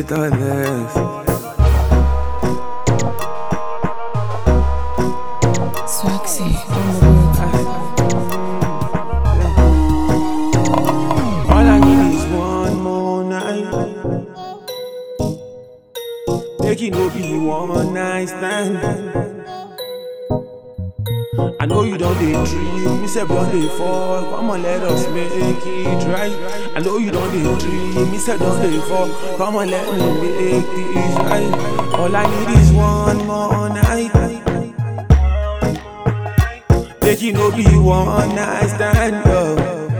with our legs. Swaxy on the beat. All I need is one more night. Make it no be one night stand. I know you don't dey dream, me say don't dey fall. Come on, let us make it right. I know you don't dey dream, me say don't dey fall. Come on, let me make this right. All I need is one more night. Make it no be one night stand. Oh.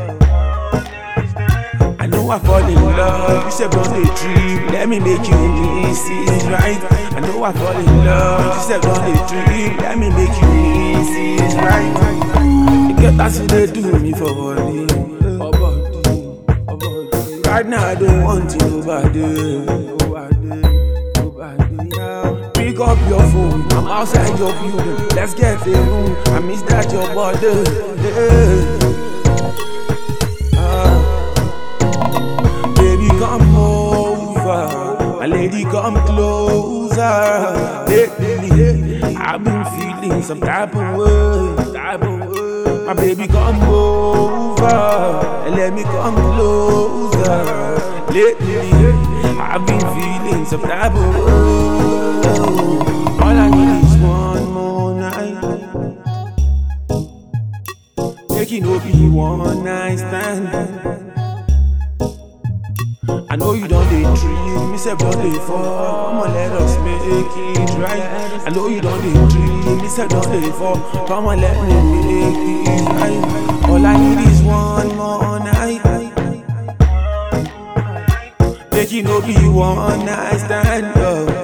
I know I fall in love. You said don't dey dream. Let me make you miss it right. I know I fall in love. You said don't dey dream. Let me make you miss it right. You get that thing they do me for body. Oh, body, oh, body. Right now I don't want you nobody. Nobody, nobody. yeah. Pick up your phone. I'm outside your building. Let's get a room. I miss that your body. Yeah. Ah. Baby, come over. My lady, come closer. Lately, I've been feeling some type of way. Type of way. My baby, come over. And let me come closer. Lately, I've been feeling some type of way. All I need is one more night. Make it no be one night stand. I know you don't dey dream, me say don't dey fall. Come on, let us make it right. I know you don't dey dream, me say don't dey fall. Come on, let me make this right. All I need is one more night. Make it no be one night stand. Oh.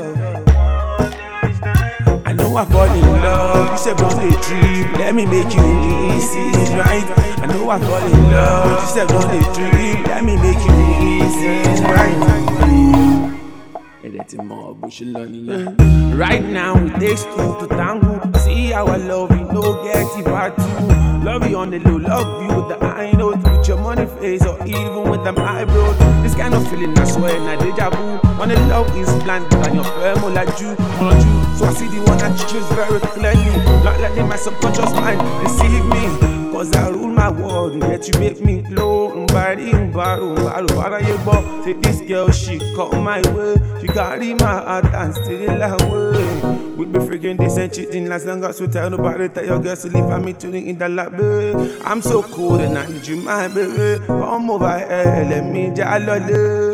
I know I fall in love. You said don't dey dream. Let me make you miss it right. I know I fall in love. You said don't dey dream. Let me make you miss it right. Ẹ̀dẹ̀ mọ̀ bó ṣe lọ nìyẹn. Right now it takes two to tango. See how I love you, no get it back too. Love you on the low, love you with the high note, with your money face or even with them eyebrows. This kind of feeling I swear na deja vu. When the love is blind, but your firm like you, on you. So I see the one I choose very clearly. Not letting my subconscious mind deceive me. Cause I rule my world, yet you make me glow. Mbari, mbaro, mbaro, baraye bo. Say this girl, she come my way. She carry my heart and still away. We be freaking this and cheating as long as we tell nobody. Tell your girls to leave me tuning in the lobby. I'm so cool and I need you, my baby. Come over here, let me jolly.